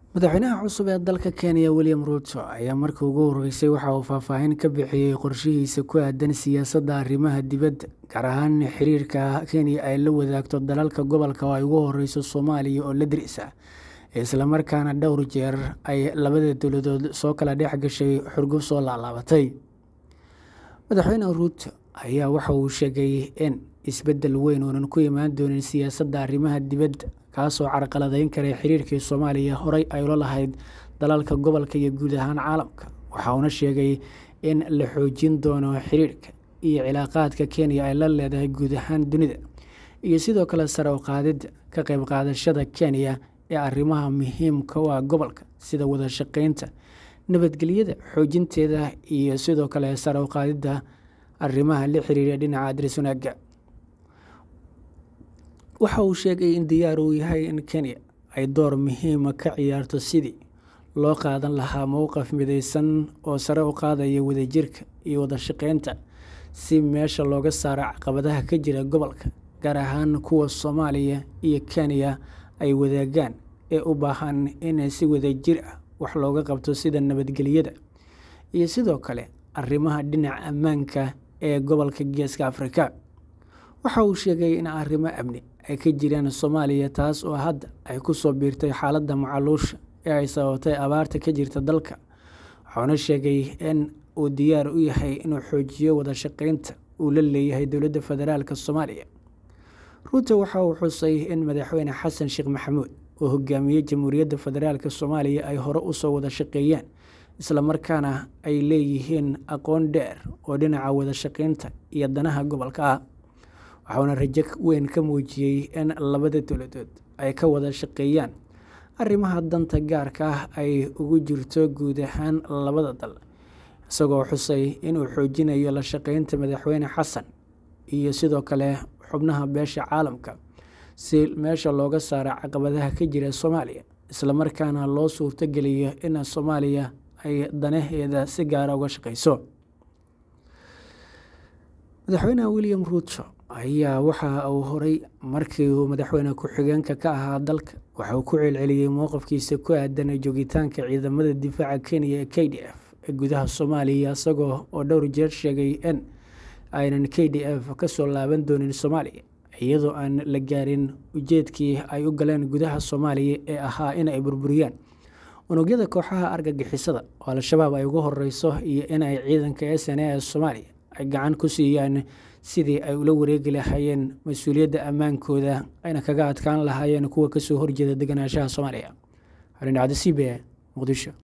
madaxweynaha cusub ee dalka kenya william ruuto ayaa markii ugu horeysay waxa uu faahfaahin ka bixiyey qorshihiisa ku aadan siyaasadda arrimaha dibadda gaar ahaan xiriirka kenya ay la wadaagto dalalka gobolka oo ay ugu horeyso soomaaliya oo la dirisa islamarkaana dhowr jeer ay labada dowladood soo kala dhex gashay xurgub soo laalaabatay madaxweyne ruuto ayaa waxa uu sheegay in isbeddel weyn uunan ku imaan doonin siyaasadda arrimaha dibadda kaasoo carqaladeyn karay xiriirkii soomaaliya horey ay ula lahayd dalalka gobolka iyo guud ahaan caalamka waxa uuna sheegay in la xoojin doono xiriirka iyo cilaaqaadka kenya ay la leedahay guud ahaan dunida iyo sidoo kale sare u qaadidda ka qayb qaadashada kenya ee arrimaha muhiimka u ah gobolka sida wada shaqeynta nabadgelyada xoojinteeda iyo sidoo kale sare u qaadidda arrimaha la xiriira dhinaca adriswanaaga waxa uu sheegay in diyaar uu yahay in kenya ay door muhiima ka ciyaarto sidii loo qaadan lahaa mowqaf mideysan oo sare u qaadaya wadajirka iyo wada shaqeynta si meesha looga saaro caqabadaha ka jira gobolka gaar ahaan kuwa soomaaliya iyo kenya ay wadaagaan ee u baahan in si wadajir ah wax looga qabto sida nabadgelyada iyo sidoo kale arrimaha dhinaca ammaanka ee gobolka geeska afrika waxa uu sheegay in arrimo amni ay ka jiraan soomaaliya taas oo hadda ay ku soo biirtay xaaladda macaluusha ee ay sababtay abaarta ka jirta dalka wuxuuna sheegay in uu diyaar u yahay inuu xoojiyo wada shaqeynta uu la leeyahay dowladda federaalk soomaaliya ruuto waxa uu xusay in madaxweyne xasan sheekh maxamuud oo hogaamiyey jamhuuriyadda federaalk soomaaliya ay hore usoo wada shaqeeyeen islamarkaana ay leeyihiin aqoon dheer oo dhinaca wada shaqeynta iyo danaha gobolka ah waxauna rajo weyn ka muujiyey in labada dowladood ay ka wada shaqeeyaan arrimaha danta gaarka ah ay ugu jirto guud ahaan labada dal isagoo xusay inuu xoojinayo la shaqeynta madaxweyne xasan iyo sidoo kale xubnaha beesha caalamka si meesha looga saaro caqabadaha ka jira soomaaliya islamarkaana loo suurtogeliyo in soomaaliya ay danaheeda si gaara uga shaqeyso madaxweyne william ruuto ayaa waxa uu horay markii uu madaxweyne ku-xigeenka ka ahaa dalka waxa uu ku celceliyey mowqafkiisa ku aadan joogitaanka ciidamada difaaca kenya ee k d f ee gudaha soomaaliya isagoo oo dhowr jeer sheegay in aynan k d f kasoo laaban doonin soomaaliya iyadoo aan la gaarin ujeedkii ay u galeen gudaha soomaaliya ee ahaa in ay burburiyaan unugyada kooxaha argagixisada oo al-shabaab ay ugu horeyso iyo in ay ciidanka s n a ee soomaaliya ay gacan ku siiyaan sidii ay ula wareegi lahaayeen mas-uuliyadda ammaankooda ayna kaga adkaan lahaayeen kuwa kasoo horjeeda deganaanshaha soomaaliya xarindhacdo c b a muqdisho